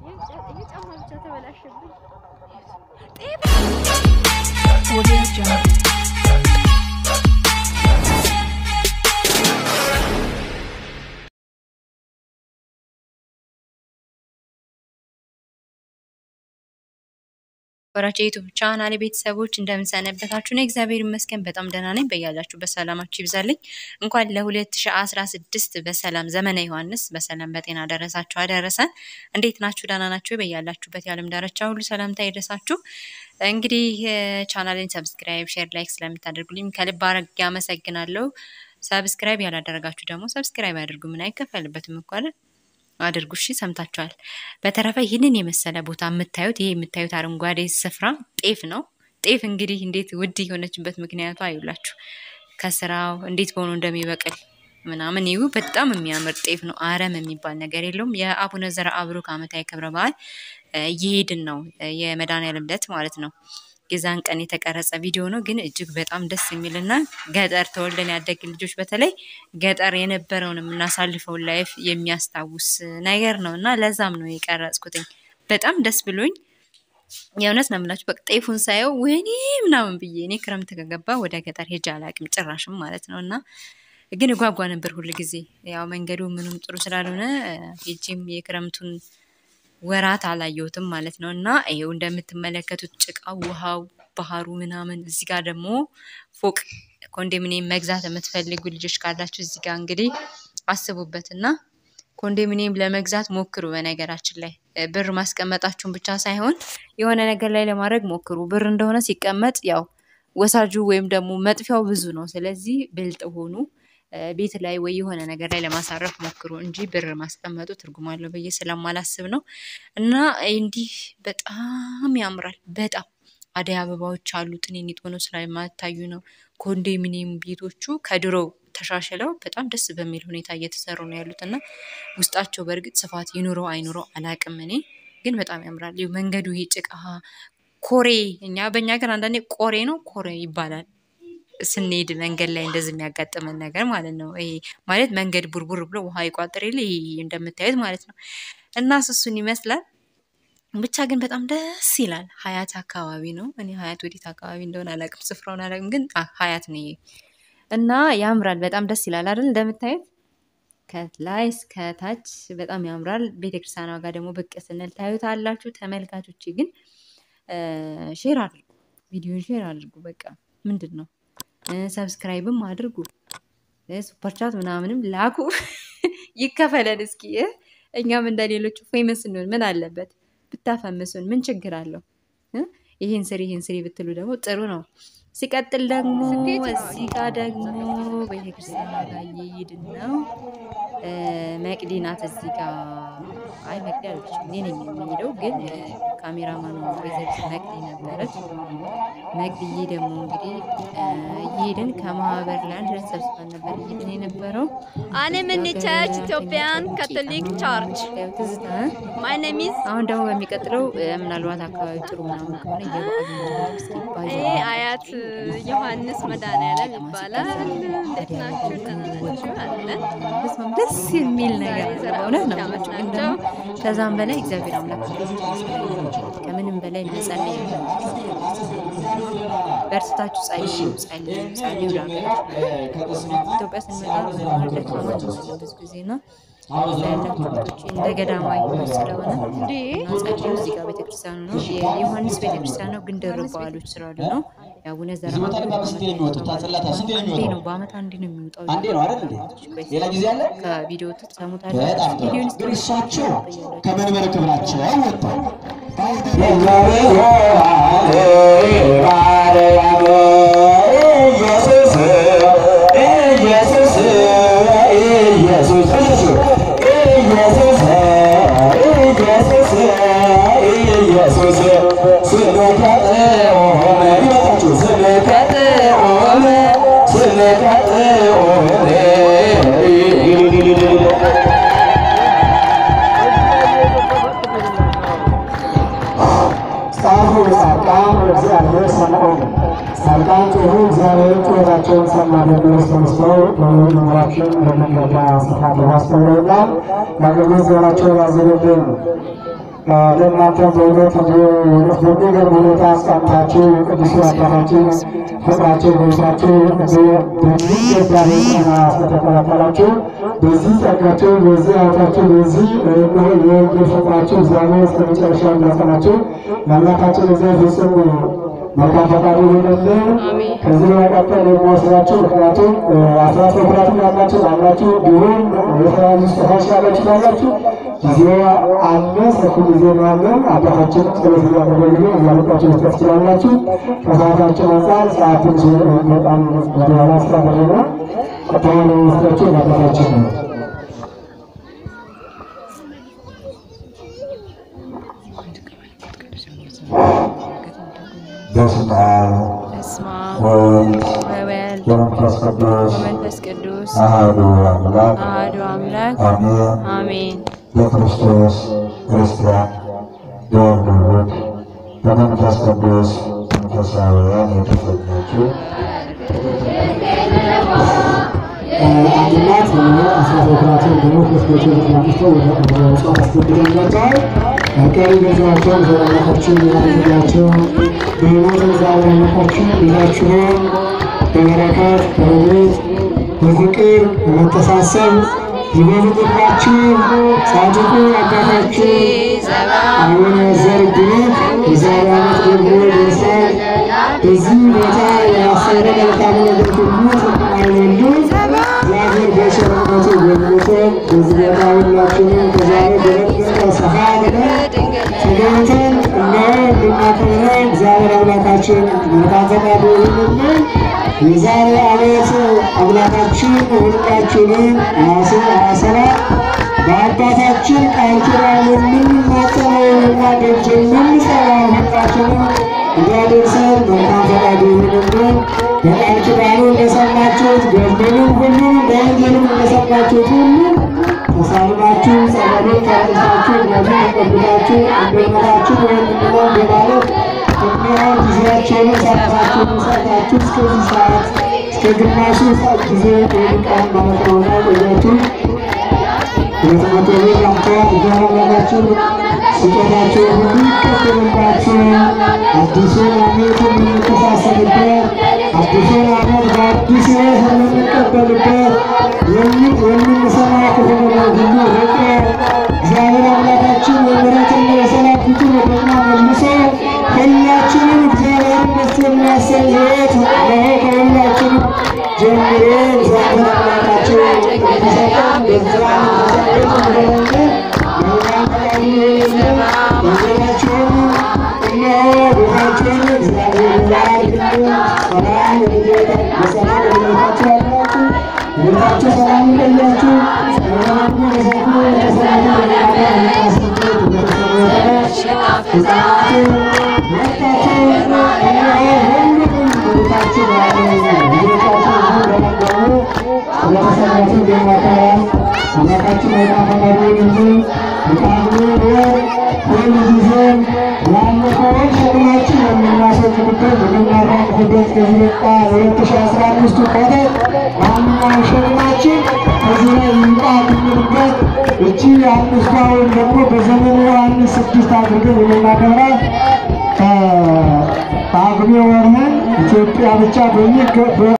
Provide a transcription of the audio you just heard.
ይሄ ጫማ ብቻ ተበላሸብኝ። ወራቸው የዩቱብ ቻናል ቤተሰቦች እንደምንሰነበታችሁ ነው። እግዚአብሔር ይመስገን በጣም ደህና ነኝ። በያላችሁበት ሰላማችሁ ይብዛልኝ። እንኳን ለ2016 በሰላም ዘመነ ዮሐንስ በሰላም በጤና ደረሳችሁ አደረሰን። እንዴት ናችሁ? ደህና ናችሁ? በያላችሁበት የዓለም ዳርቻ ሁሉ ሰላምታ ይድረሳችሁ። እንግዲህ ቻናልን ሰብስክራይብ፣ ሼር፣ ላይክ ስለምታደርጉልኝ ከልብ አድርጌ አመሰግናለሁ። ሰብስክራይብ ያላደረጋችሁ ደግሞ ሰብስክራይብ አድርጉ። ምን አይከፈልበትም እኮ አይደል? አድርጉ። እሺ ሰምታችኋል። በተረፈ ይህንን የመሰለ ቦታ የምታዩት ይሄ የምታዩት አረንጓዴ ስፍራ ጤፍ ነው። ጤፍ እንግዲህ እንዴት ውድ የሆነችበት ምክንያቱ አይውላችሁ ከስራው እንዴት በሆኑ እንደሚበቅል ምናምን ይሁ በጣም የሚያምር ጤፍ ነው። አረም የሚባል ነገር የለውም። የአቡነ ዘርአብሩክ ዓመታዊ ክብረ በዓል እየሄድን ነው። የመድኃኔዓለም ዕለት ማለት ነው። የዛን ቀን የተቀረጸ ቪዲዮ ነው፣ ግን እጅግ በጣም ደስ የሚልና ገጠር ተወልደን ያደግን ልጆች በተለይ ገጠር የነበረውን የምናሳልፈውን ላይፍ የሚያስታውስ ነገር ነው እና ለዛም ነው የቀረጽኩትኝ። በጣም ደስ ብሎኝ የእውነት ነው የምላችሁ። በቃ ጤፉን ሳየው ወይኔ ምናምን ብዬ እኔ ክረምት ከገባ ወደ ገጠር ሄጄ አላቅም ጭራሽም ማለት ነው እና ግን እጓጓ ነበር ሁል ጊዜ ያው መንገዱ ምንም ጥሩ ስላልሆነ ሄጄም የክረምቱን ወራት አላየሁትም ማለት ነው። እና ይሄው እንደምትመለከቱት ጭቃው፣ ውሃው፣ ባህሩ ምናምን እዚህ ጋር ደግሞ ፎቅ ኮንዶሚኒየም መግዛት የምትፈልጉ ልጆች ካላችሁ እዚህ ጋር እንግዲህ አስቡበት እና ኮንዶሚኒየም ለመግዛት ሞክሩ። በነገራችን ላይ ብር ማስቀመጣችሁን ብቻ ሳይሆን የሆነ ነገር ላይ ለማድረግ ሞክሩ። ብር እንደሆነ ሲቀመጥ ያው ወሳጁ ወይም ደግሞ መጥፊያው ብዙ ነው። ስለዚህ ብልጥ ሆኑ። ቤት ላይ ወይ የሆነ ነገር ላይ ለማሳረፍ ሞክሩ እንጂ ብር ማስቀመጡ ትርጉም አለው ብዬ ስለማላስብ ነው። እና እንዲህ በጣም ያምራል። በጣም አደይ አበባዎች አሉ። ጥኔኒት ሆነው ስለማታዩ ነው። ኮንዶሚኒየም ቤቶቹ ከድሮው ተሻሽለው በጣም ደስ በሚል ሁኔታ እየተሰሩ ነው ያሉት እና ውስጣቸው በእርግጥ ስፋት ይኑረው አይኑረው አላቅም። እኔ ግን በጣም ያምራል። ይኸው መንገዱ ይሄ ጭቃ ኮሬ፣ እኛ በእኛ ሀገር አንዳንዴ ቆሬ ነው ኮሬ ይባላል ስንሄድ መንገድ ላይ እንደዚህ የሚያጋጥመን ነገር ማለት ነው። ይሄ ማለት መንገድ ቡርቡር ብሎ ውሃ ይቋጥር የለ ይሄ እንደምታዩት ማለት ነው። እና እሱን ይመስላል። ብቻ ግን በጣም ደስ ይላል። ሀያት አካባቢ ነው። እኔ ሀያት ወዴት አካባቢ እንደሆነ አላውቅም፣ ስፍራውን አላውቅም፣ ግን ሀያት ነው ይሄ እና ያምራል። በጣም ደስ ይላል አይደል? እንደምታዩት ከላይ እስከ ታች በጣም ያምራል። ቤተክርስቲያኗ ጋር ደግሞ ብቅ ስንል ታዩት አላችሁ ተመልካቾች። ግን ሼር አድርጉ፣ ቪዲዮን ሼር አድርጉ። በቃ ምንድን ነው ሰብስክራይብም አድርጉ። ሱፐርቻት ምናምንም ላኩ። ይከፈለን እስኪ። እኛም እንደ ሌሎቹ ፌመስ እንሆን ምን አለበት? ብታፈምሱን ምን ችግር አለው? ይህን ስሪ ይህን ስሪ ብትሉ ደግሞ ጥሩ ነው። ሲቀጥል ደግሞ እዚህ ጋር ደግሞ ቤተክርስቲያን ጋር እየሄድን ነው። መቅዲ ናት እዚህ ጋር። አይ መቅዲ አለች እኔ ነኝ የሚሄደው፣ ግን ካሜራማኑ ወይዘሪት መቅዲ ነበረች። መቅዲዬ ደግሞ እንግዲህ እየሄድን ከማህበር ለአንድ ላይ ተሰብስበን ነበር እየሄድን የነበረው። እኔ የምንቻች ኢትዮጵያን ካቶሊክ ቸርች ትዝታ ማይ ኔም ኢዝ አሁን ደግሞ በሚቀጥለው ምናልባት አካባቢ ጥሩ ምናምን ከሆነ የበዓል እስኪባል ይሄ አያት ዮሐንስ መድኃኔዓለም ይባላል። እንዴት ናችሁ? ደህና ናችሁ? አለን በስመ አብ ደስ የሚል ነገር ዛሬ ዘራ በእውነት ነው ዓመት የምላችሁ። ግን ናቸው። ደግሞ ከዛም በላይ እግዚአብሔር አምላክ ከምንም በላይ መጸለይ ነው። በእርስታችሁ ጸልዩ፣ ጸልዩ፣ ጸልዩ ለሀገራችሁ። ኢትዮጵያ ስንመጣ በመሀል ደካማች ነን ብዙ ጊዜ እና እዛ ያላችሁ ልጆች እንደ ገዳማዊ ስለሆነ እንዴ እና ጸልዩ። እዚህ ጋር ቤተክርስቲያኑ ነው የዮሐንስ ቤተክርስቲያን ነው፣ ግን ደርብ በዓሎች ስላሉ ነው። የአቡነ ዝመት ቀለበት ስንቴ ነው የሚወጡት? ታጽላታ ስንቴ ነው አንዴ የሚወጣው? ነው በአመት አንዴ ነው የሚወጣው። አንዴ ነው አይደል እንዴ? ሌላ ጊዜ አለ? ከቪዲዮ ትሰሙታላችሁ። በጣም ጥሩ። ቪዲዮን ግን እሳቸው ከመንበረ ክብራቸው ወጥተው ጻፉ ጻድቃን እግዚአብሔር ሰምዖን ጻድቃን ጮኹ እግዚአብሔር ጩኸታቸውን ሰማ። በቅዱስ ተመስለው በመምህራችን በሚገባ ስፍራ በማስተውለውና ለአገልግሎት ዘመናቸውን ያዘጋጀሉ። ለእናንተ በእውነት በሚገርም ሁኔታ አስቀምጣችሁ የቅዱስ አባታችን ፍቅራቸው በቤታችሁ በሚገባ ጤና ስለተከላከላችሁ በዚህ ጸጋችሁ፣ በዚህ አያታችሁ፣ በዚህ የእግር ፍቅራችሁ እግዚአብሔር እስከ መጨረሻ እንዳጸናችሁ የአምላካችን እግዚአብሔር ፍጹም መልካም ፈቃዱ ይሆንልን። ከዚህ በመቀጠል የሚወስዳችሁ ምክንያቱም አስራት በኩራትም ያላችሁ አላችሁ ቢሆን የተለያዩ ስጦታዎች ያላችሁ ያላችሁ ጊዜ አለ፣ ሰፊ ጊዜ ነው ያለ። አባታችን ጸሎት እያደረግን እያመጣችሁ መስጠት ትችላላችሁ። ከሰዓታችን አንጻር ሰዓት ትንሽ በጣም ወደኋላ ስላደረገ ቀጥታ የሚወስዳችሁ አባታችን ነው። በስመ አብ በስመ አብ ወወልድ ወወልድ ወመንፈስ ቅዱስ ወመንፈስ ቅዱስ አሐዱ አምላክ አሐዱ አምላክ አሜን። አሜን። በክርስቶስ ክርስቲያን በወልድ ውሉድ በመንፈስ ቅዱስ መንፈሳውያን የተሰኛችሁ አንድናት አስራት በኩራትን ደግሞ ክርስቶስ ተናቅቶ ወደ እጽዋት አስገብተንላቸዋል። ቀሪ ገንዘባቸውን ዘላላታችን ያደርጋቸው በሕይወት እግዚአብሔር አምላካችን ይዛችሁን በበረከት በረድኤት በፍቅር በመተሳሰብ ይበልጥባችሁ ጻድቁ አባታችን አቡነ ዘርግነት የዛሬ ዓመት ደግሞ ደርሰን በዚህ ቦታ ያሰረ መልካም ነገር ሁሉ ተጠቃለሉ። እግዚአብሔር በቸርነቱ ጎብኝቶ በዚህ ቦታ ሁላችንም ከዛሬ በበለጠ ሰፋ ብለን ተገኝተን እነሆ እንድናከብረው እግዚአብሔር አምላካችን መልካም ፈቃዱ ይሁንልን። የዛሬ ዓመት አምላካችን ሁላችንም ራሱ አሰራ በአባታችን ቃል ኪዳን የምንማጸነው የምናደርግ የምንጸራው ሁላችንም እንዲያደርሰን መልካም ፈቃዱ ይሁንልን። በቃል ኪዳኑ እንደሰማችሁት ገድሉንም ሁሉም በወንጌልም እንደሰማችሁት ሁሉ ተሳልማችሁ ጸበሉን ተረጭታችሁ እምነቱን ተቀብላችሁ እንደምናችሁ ወይም ምንድነው በማለት የሚሆን ጊዜያቸውን ሰዓታችሁን ሰዓታችሁ እስከዚህ ሰዓት እስከ ግማሹ ሰዓት ጊዜ ወድቃን ማለት ነውና ቆያችሁ ሁለት መቶ ብር አምጥተዋል። እያመለካችሁ ስጦታችሁ ሁሉ ይቀበልባችሁ። አዲሱን ዓመት የምንተሳሰብበት አዲሱን ዓመት በአዲስ ሕይወት የምንቀበልበት የምን- የምንሰማ ክፉ ነገር ሁሉ ርቆ እግዚአብሔር አምላካችን የምሕረትና የሰላም ፊቱን ወደ እኛ መልሶ ሁላችንም እግዚአብሔርን ደስ የሚያሰኝ ሕይወት ለሆ ከሁላችንም ጀምሮ እግዚአብሔር አምላካችን እንዲሰጠን በዚያ አምላካችን አይጣፈቃሪ እንጂ በቃሉ ወር ሁል ጊዜ ያለፈውን ሸክማችን የምናስወግድበት የምናራቅፍበት ከዚህ በቃ ሁለት ሺ አስራ አምስቱ ቆጠር ማንኛውም ሸክማችን ከዚህ ላይ ይምጣ የምንልበት እቺ አምስቷውን ደግሞ በዘመኑ ዮሐንስ ስድስት አድርገን የምናከብራት ከጳጉሜ ወርህን ኢትዮጵያ ብቻ በሚገ